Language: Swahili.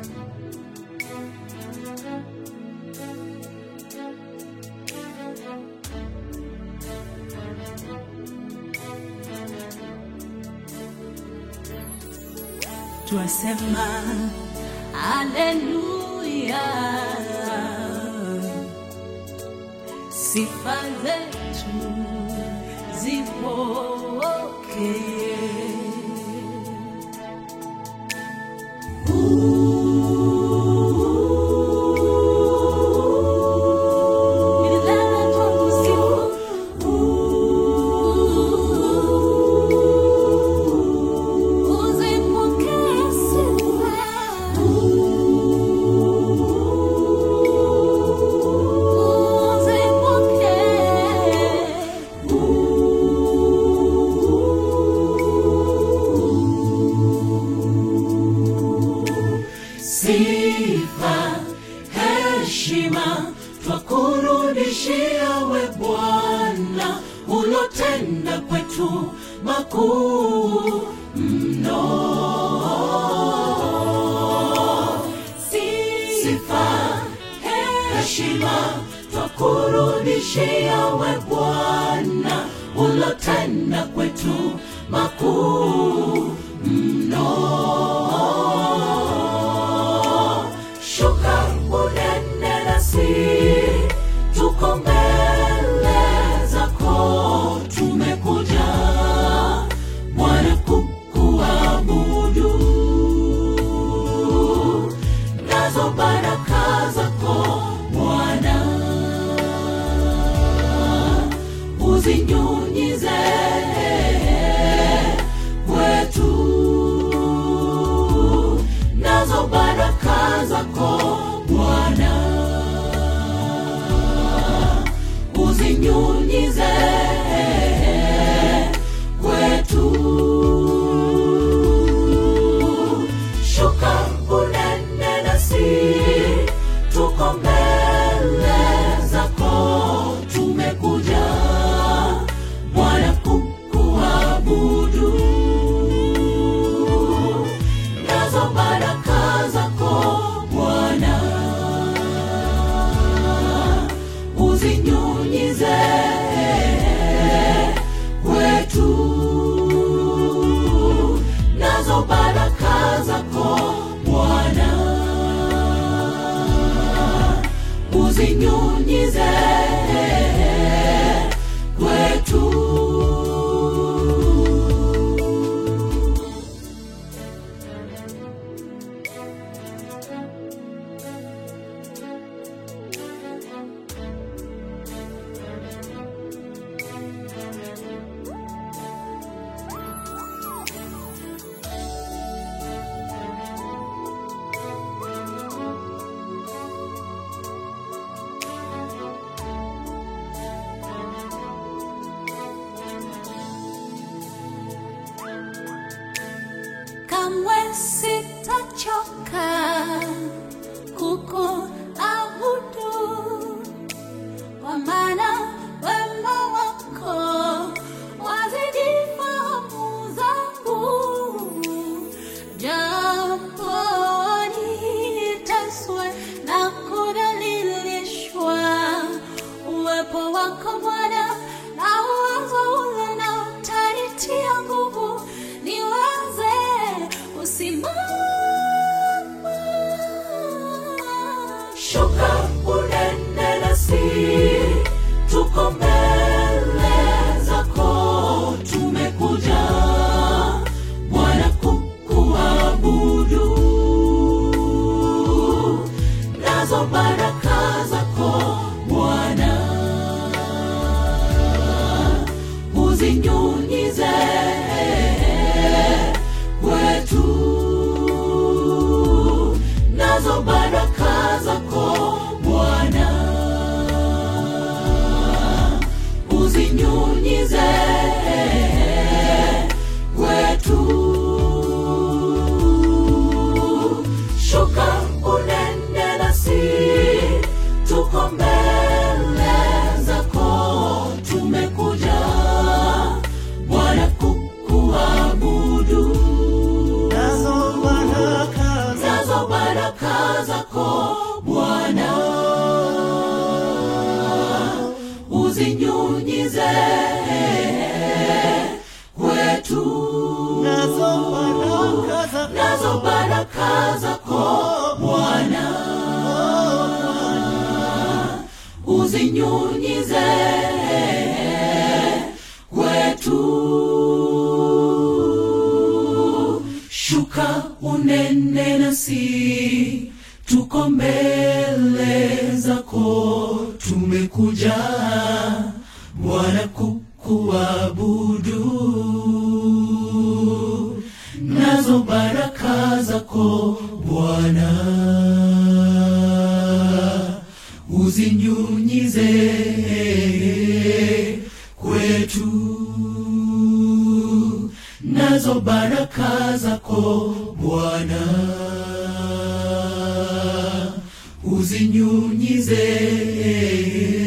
twasema haleluya, sifa zetu zipokee. Nililala kwa usiku, uzipokee sifa. Uzipokee. Sifa, heshima twakurudishia we Bwana, ulotenda kwetu makuu mno. Sifa, heshima twakurudishia we Bwana, ulotenda kwetu makuu mno. Shuka unene nasi, tuko mbele zako, tumekuja Bwana kukuabudu, nazo baraka zako Bwana uzinyunyize kwetu nazo baraka zako Bwana uzinyunyize kwetu. Shuka unene nasi, tuko mbele zako, tumekuja Bwana kukuabudu nazo baraka zako Bwana uzinyunyize kwetu, nazo baraka zako Bwana uzinyunyize kwetu. kamwe sitachoka kukuabudu, kwa maana wema wako wazidi fahamu zangu, japo niteswe na kudhalilishwa, uwepo wako Bwana na uwezo ule na utanitia nguvu niweze kusimama. Shuka unene nasi, tuko mbele zako, tumekuja Bwana kukuabudu, nazo baraka zako Bwana uzinyunyize kwetu, nazo baraka zako kwetu nazo baraka zako nazo baraka zako Bwana uzinyunyize kwetu. Shuka unene nasi, tuko mbele zako, tumekuja Bwana kukuabudu nazo baraka zako Bwana uzinyunyize kwetu, nazo baraka zako Bwana uzinyunyize